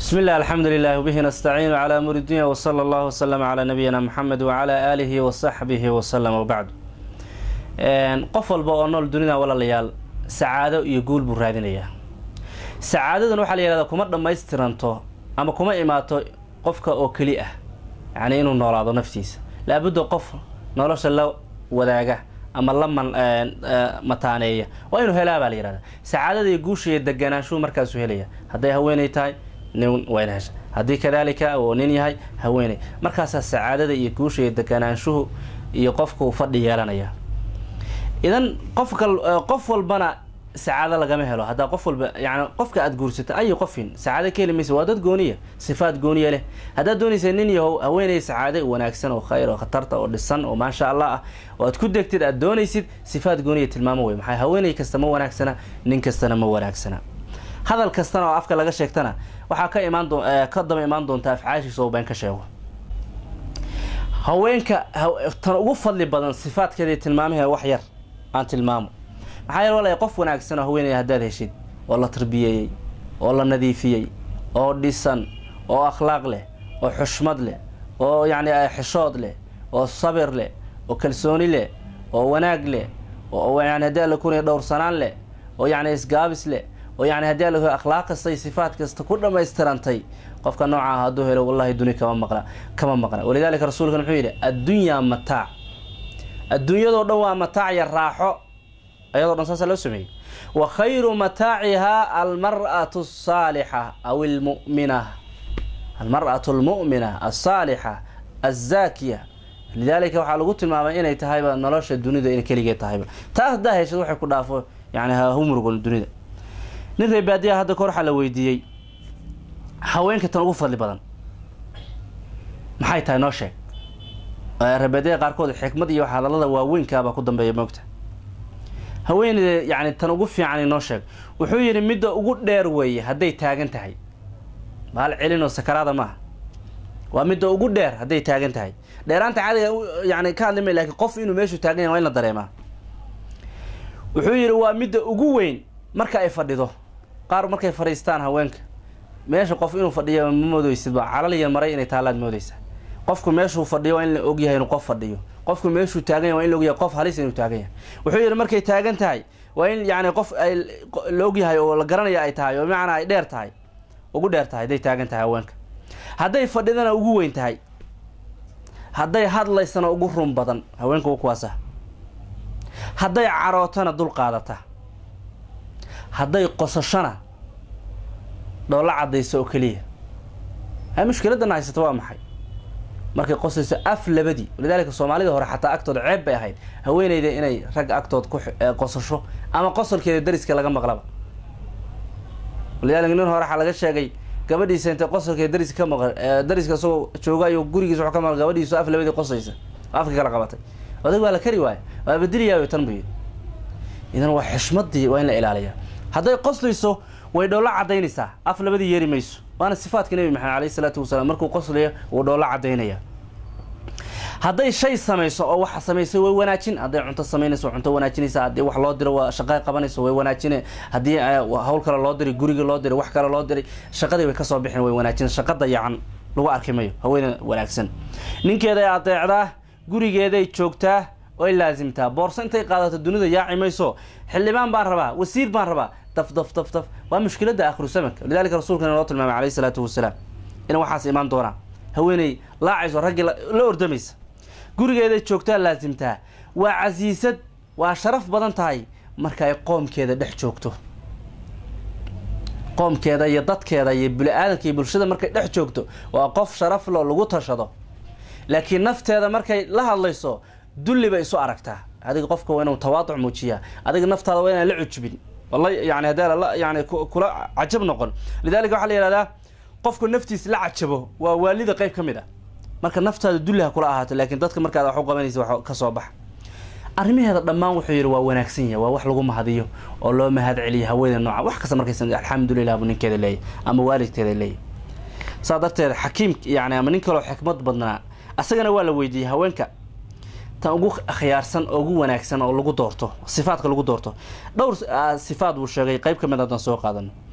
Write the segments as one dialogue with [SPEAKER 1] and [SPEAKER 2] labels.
[SPEAKER 1] بسم الله الحمد لله وبه نستعين على أمور الدنيا وصلى الله وسلم على نبينا محمد وعلى آله وصحبه وسلم وبعد qof walba oo nool dunida walaalayaal sacaado iyo guul buu raadinayaa sacaadadan waxaa la yihahdaa kuma dhammaystiranto ama kuma imaato qofka oo keli ah yacni inuu noolaado naftiisa laabudda qof nolosha la wadaaga ama la man mataaneeya waa inuu helaa baa la yihahdaa sacaadada iyo guusha iyo deganaanshuhu markaasuu helaya hadday haweenay tahay nin wayna hesha haddii kadaalika oo nin yahay haweeney markaasaa sacaadada iyo guusha iyo deganaanshuhu iyo qofka uu fadhi yeelanaya idan qofka qof walbana sacaado lagama helo haddaa qof walba yani qofka aada guursata ayi qofin sacaado ka heli maysa waa dad gooniya sifaad gooniya leh haddaad doonaysa nin yahow haweeney sacaade wanaagsan oo khayr oo khatarta oo dhisan oo maasha allah ah oo aad ku degtid aad doonaysid sifaad gooniya tilmaamo wey maxaa haweeney kasta ma wanaagsana nin kastana ma wanaagsana hadal kastana oo afka laga sheegtana waxaa ka imaan doo ka daba imaan doonta afcaashiisa oo been ka sheego haweenka tan ugu fadli badan sifaadkeeda tilmaamaheeda wax yar aan tilmaamo maxaa yeel walaya qof wanaagsan oo haweenaya haddaad heshid oo la tarbiyeeyey oo la nadiifiyey oo dhisan oo akhlaaq leh oo xushmad leh oo yacni xishood leh oo sabir leh oo kalsooni leh oo wanaag leh oo yani haddii alla kunaya dhowrsanaan leh oo yacni isgaabis leh oo yani haddii alla akhlaaq kasta iyo sifaat kasta ku dhammaystirantay qofka nooca ah hadduu helo wallahi duni kama maqna kama maqna walidaalika rasuulkan muxuu yidhi addunyaa mataac adduunyadoo dhan waa mataac ya raaxo ayadoo dhan saasa loo sameeyey wa khayru mataacihaa almar'atu asaalixa aw almu'mina almar'atu almu'mina alsaalixa alzaakiya lidaalika waxaa lagu tilmaamay inay tahayba nolosha dunida in keligeed tahayba taas haddaa heshad waxay ku dhaafo yani humurgon dunida nin reebaadiyaha hadda kor waxaa la weydiiyey haweenka tan ugu fadli badan maxay tahay noo sheeg reebaadiyaha qaarkood xikmad iyo hadallada waaweynkaabaa ku dambeeya moogta haweeneyda yani tan ugu fiican inoo sheeg wuxuu yidhi midda ugu dheer weeye hadday taagan tahay bahal celinoo sakaraada maaha waa midda ugu dheer hadday taagan tahay dheeraanta caadiga yani ka hadlimay lakin qof inuu meeshuu taagan yahay waa in la dareemaa wuxuu yidhi waa midda ugu weyn marka ay fadhido qaar markay fadhiistaan haweenka meesha qof inuu fadhiyo ma moodeysidba calaliya maray inay taalaad moodeysa qofku meeshuu fadhiyo waa in la ogyahay inuu qof fadhiyo qofku meeshuu taagan yahay waa in la ogyahay qof halis inuu taagan yahay wuxuu yidhi markay taagan tahay waa in yani qof ay la ogyahay oo la garanaya ay tahay oo bimacnaa ay dheer tahay ugu dheer tahay hadday taagan tahay haweenka hadday fadhidana ugu weyn tahay hadday hadlaysana ugu run badan haweenka u kuwaasa hadday carootana dul qaadata hadday qosashana dhoolla cadayso oo keliya ha mushkiladana haysata waa maxay markay qosayso af labadii walidaalika soomaalida hore xataa agtooda ceeb bay ahayd haweeneyda inay rag agtood ku qosasho ama qosolkeeda dariska laga maqlaba walidaalika nin hore waxaa laga sheegay gabadhiisa intay qosolkeeda dariska ka maqan dariska isagoo jooga iyo gurigiisa wuxuu ka maqan gabadhiisu af labadii qosaysa afka kala qabatay odag waa la kari waaya waa bedeliyaa tan buyi idan waa xishmadii waa in la ilaaliyaa hadday qoslayso way dhoolla cadaynaysaa af labadii yeeri mayso waana sifaadka nebi maxamed alayh isalaatu wasalaam markuu qoslayo wuu dhoolla cadaynaya hadday shay samayso oo waxa samaysay way wanaajin hadday cunto samaynayso cunto wanaajinaysa haddii wax loo diro waa shaqay qabanayso way wanaajine haddii hawl kale loo diray guriga loo diray wax kale loo diray shaqadii way kasoo bixin way wanaajin shaqa dayacan lagu arki mayo haweene wanaagsan ninkeeday adeecdaa gurigeeday joogtaa oy laasimtaa boorso intay qaadato dunida yaaci mayso xildhibaan baan rabaa wasiir baan rabaa daf daf daf daf waa mushkilada akhiru samanka lidalika rasuulkana loo tilmaamay alayh isalaatu wasalaam in waxaas imaan doonaa haweeney laacayso raggii la ordamaysa gurigeeday joogtaa laasimtaa waa casiisad waa sharaf badan tahay marka ay qoomkeeda dhex joogto qoomkeeda iyo dadkeeda iyo bini-aadanka iyo bulshada markay dhex joogto waa qof sharaf loo lagu tashado laakiin nafteeda markay la hadlayso dulli bay isu aragtaa adiga qofka waa inuu tawaaduc muujiyaa adiga naftaada waa inaan la cujbin wala yani haddii ala yani kula cajab noqon lidalika waxaa la yihahdaa qofku naftiis la cajabo waa waalida qeyb ka mid ah marka naftaada dulli ha kula ahaato laakiin dadka markaad wax u qabanaysa wax ka soo baxa arrimaheeda dhammaan wuxuu yidhi waa wanaagsan yahay waa wax lagu mahadiyo oo loo mahad celiyo haweeney nooca wax kasta markaysa alxamdulilah buu ninkeeda leeyahy ama waalidkeeda leeyahy saa darteed xakiim yani ama nin kaloo xikmad badnaa asagana waa la weydiiyey haweenka tan ugu khiyaarsan oo ugu wanaagsan oo lagu doorto sifaadka lagu doorto dhowr sifaad buu sheegay qeyb ka mid haddaan soo qaadano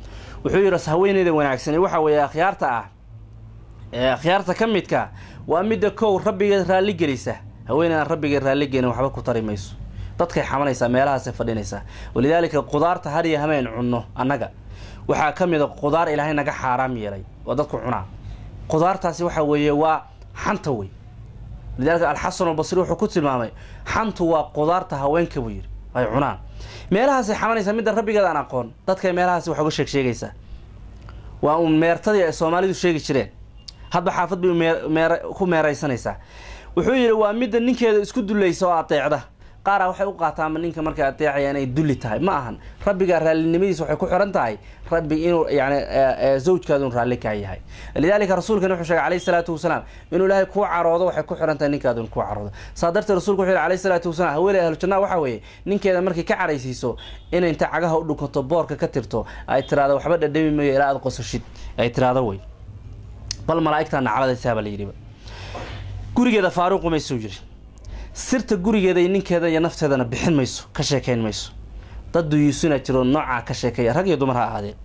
[SPEAKER 1] wuxuu yidhi haweeneyda wanaagsani waxa weeye akhyaarta ah ee akhyaarta ka midka waa midda kow rabbigeed raalli gelisa haweeneydan rabbigeed raalli gelin waxba ku tari mayso dadkay xamanaysaa meelahaasay fadhinaysaa walidaalika qudaarta har iyo hameen cunno annaga waxaa ka mid a qudaar ilaahay naga xaaraam yeelay oo dadku cunaa qudaartaasi waxa weeye waa xanta wey lidaalika alxasan albasri wuxuu ku tilmaamay xantu waa qudaarta haweenka buu yidhi ay cunaan meelahaasay xamanaysaa midda rabbigeed aan aqoon dadkay meelahaasi wax uga sheeg sheegaysaa waa uun meertadii ay soomaalidu sheegi jireen hadba xaafad bay meer ku meeraysanaysaa wuxuu yidhi waa midda ninkeeda isku dulaysa oo adeecda qaaraa waxay u qaataanba ninka markay adeecaya inay dulli tahay ma ahan rabbigaa raallinimadiisa waxay ku xiran tahay rabbi inuu yani zawjkaadu raalli kaa yahay lidaalika rasuulkana wuxuu sheegay alayhi salaatu wasalaam inuu ilaahay kuu caroodo waxay ku xiran tahay ninkaadu kuu caroodo saa darteed rasulku wuxuu yihi alayhi salaatu wasalaam haweeney ahlu jannaa waxaa weeye ninkeeda markay ka caraysiiso inay inta cagaha u dhukanto boorka ka tirto ay tiraahdo waxba dhadhami mayo ilaa aad qosashid ay tiraahdo wey bal malaa'igtaa nacladaysaa baa la yidhiba gurigeeda faaruuqu maysuu yidhi sirta gurigeeda iyo ninkeeda iyo nafteedana bixin mayso ka sheekayn mayso dad duyuusina jiro noocaa ka sheekeeya rag iyo dumar ha ahaadee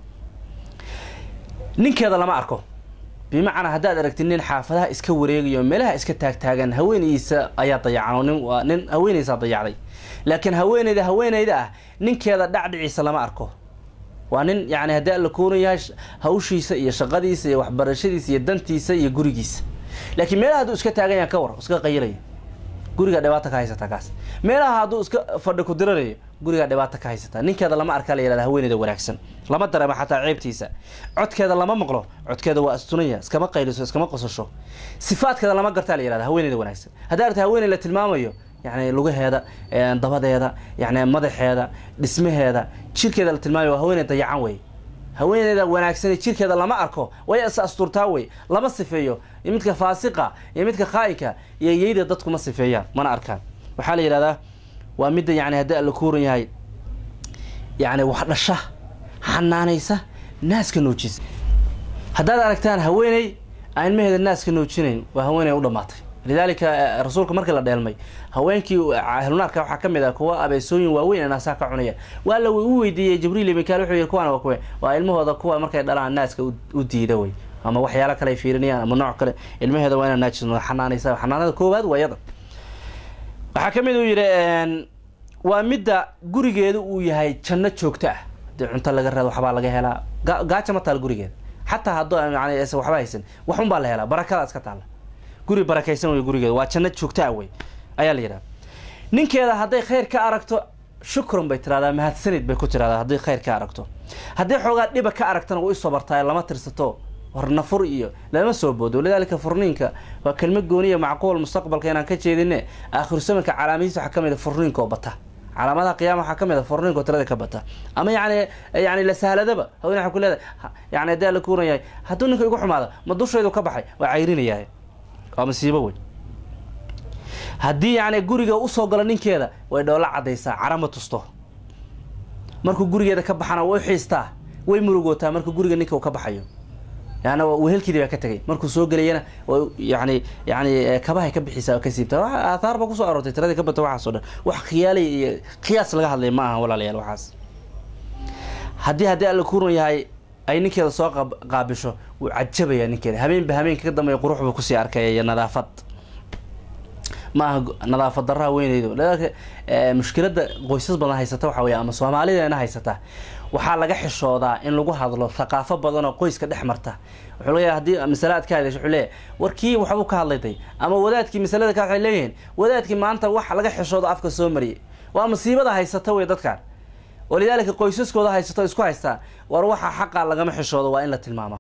[SPEAKER 1] ninkeeda lama arko bimacnaa haddaad aragtid nin xaafadaha iska wareegayo meelaha iska taagtaagan haweenaydiisa ayaa dayacan oo nin waa nin haweenaysaa dayacday laakiin haweeneyda haweeneyda ah ninkeeda dhacdhiciisa lama arko waa nin yani haddii alla kooran yahay hawshiisa iyo shaqadiisa iyo waxbarashadiisa iyo dantiisa iyo gurigiisa laakiin meelaha hadduu iska taagan yahay ka war iska qayilaya gurigaa dhibaata ka haysataa kaas meelaha hadduu iska fadhi ku diranayo gurigaa dhibaata ka haysataa ninkeeda lama arkaa la yihahda haweeneyda wanaagsan lama dareemo xataa ceebtiisa codkeeda lama maqlo codkeeda waa astunaya iskama qayliso iskama qosasho sifaadkeeda lama gartaa la yihahda haweeneyda wanaagsan haddaa arta haweeney la tilmaamayo yani lugaheeda dabadeeda yani madaxeeda dhismaheeda jirkeeda la tilmaamayo waa haweeney dayacan wey haweeneyda wanaagsan jirkeeda lama arko way is asturtaa wey lama sifeeyo iyo midka faasiqa iyo midka khaa'inka iyo yeyda dadku ma sifeeyaan mana arkaan waxaa la yidhahdaa waa midda yani haddii alla kuuran yahay yani wax dhasha xanaanaysa naaska noojisa haddaad aragtaan haweeney aan ilmaheeda naaska noojinayn waa haweeney u dhamaatay lidaalika rasuulka markii la dheelmay haweenkii ahlunaarka waxaa ka mid ah kuwa abeesooyin waaweyn ee naasaha ka cunaya waa la u weydiiyey jibriil iyo mikael wuxuu yihi kuwaan waa kuwe waa ilmahooda kuwa markay dhalaan naaska u diida wey ama waxyaalo kale ay fiirinayaan ama nooc kale ilmaheeda waa inaa naajis xanaanaysa xanaanada koowaad waa yada waxaa ka mid uu yidhi waa midda gurigeedu uu yahay janno joogto ah hadii cunto laga raado waxbaa laga helaa gaaja ma taal gurigeeda xataa hadduu yani waxba haysan waxun baa la helaa barakada iska taalla guri barakaysan wey gurigeeda waa janno joogtaa wey ayaa la yidhaha ninkeeda hadday khayr ka aragto shukran bay tiradaa mahadsanid bay ku tiradaa hadday khayr ka aragto hadday xoogaa dhiba ka aragtana way usoo bartaa lama tirsato hornafur iyo lama soo boodo lidaalika furniinka waa kelmad gooniya macquul mustaqbalka inaan ka jeedine aakhiru samanka calaamadiisa waxaa kamid a furniinka oo bata calaamadaha qiyama waxaa kamid a furniinka oo tirada ka bata ama yani yani la sahladaba haween waa ku leedahay yani haddii ala kuuran yahay hadduu ninka igu xumaado ma dushaydu ka baxay waa cayrinayaa waa masiibo wey haddii yani guriga usoo galo ninkeeda way dhoola cadaysaa carama tusto markuu gurigeeda ka baxana way uxiistaa way murugootaa markuu guriga ninka uu ka baxayo yani wehelkeedii baa ka tegay markuu soo gelayana yani yani kabahay ka bixisaa oo ka siibtaa wa aathaar ba kusoo aroortay tiradii ka bata waxaas o dhan wax khiyaalay iyo qiyaas laga hadlay ma aha walaalayaal waxaas haddii haddii alla kuran yahay ay ninkeeda soo qaabisho wuu cajabaya ninkeeda habeenba habeenka ka dambeeya qurux buu kusii arkaya iyo nadaafad ma aha nadaafad darraa weyneydo lidaalka mushkilada qoysas badan haysata waxa wey ama soomaalideena haysata waxaa laga xishoodaa in lagu hadlo thaqaafo badan oo qoyska dhex marta wuxuu leeyahay haddii masale aad ka hadlayso wuxuu leeyahay warkii waxbuu ka hadlayday ama wadaadkii masalada ka waxay leeyihiin wadaadkii maanta wax laga xishoodo afka soo mariyay waa masiibada haysata wey dadkan walidaalika qoysaskooda haysato isku haystaa war waxa xaqa lagama xishoodo waa in la tilmaama